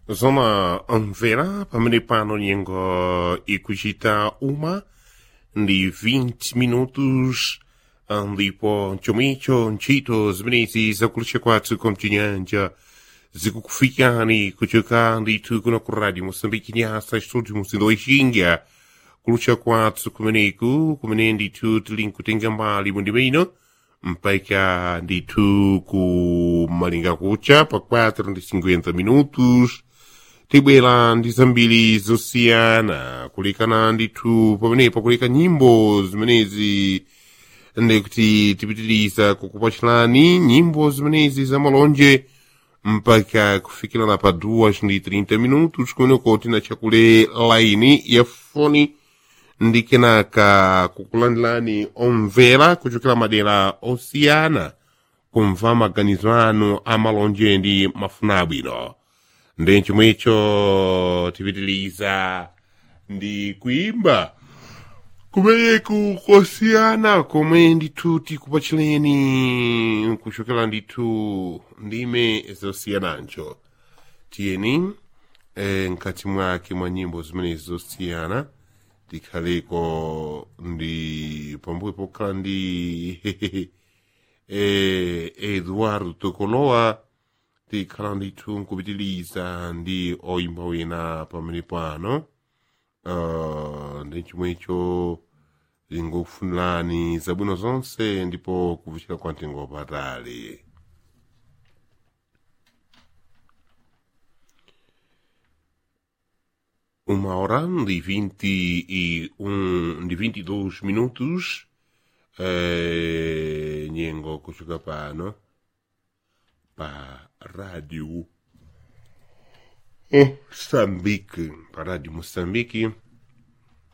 zona mvera pamene pano nyengo ikuchita uma ndi 20 minutos ndipo chomwecho ntchito zimenezi zakulucha kwathu komchinyanja zikukufikani kuchoka ndithu kuno ku radio moçambique nyasa estúdio muzindo wexinga kulucha kwathu kumeneku kumene ndithu tili nkutenga mbali mwindime ino mpaka ndithu ku malinga kucha pa 4 ndi 50 minutos tibwera ndi zambiri zosiyana kulekana ndithu pamenepo kuleka nyimbo zimenezi ndikuti tipitiriza kukupachirani nyimbo zimenezi za malonje mpaka kufikirana pa 2 ndi 30 minutos kumeneko tina chakule laini ya foni ndi kenaka kukulandilani omvera kuchokera madera osiyana kumva maganizo anu amalonje ndi mafuna abwino ndi chomwecho tipitiliza ndi kuimba kumeneku kosiyana komwe ndithu tikupachireni kuchokera ndithu ndime zosiyanancho tiyeni eh, mkati mwake mwa nyimbo zimenezi zosiyana tikhaleko ndi pambuyo pokhala ndi eh, eduardo tokolowa tikhala ndithu nkupitiliza ndi oyimba wina pamene pano uh, ndi chomwecho zingokufunirani zabwino zonse ndipo kuvuchira kwa mtengo wapatali uma hora de 21 de 22 minutos eh, nyengo kuchoka pano pa rádio Moçambique, pa rádio Moçambique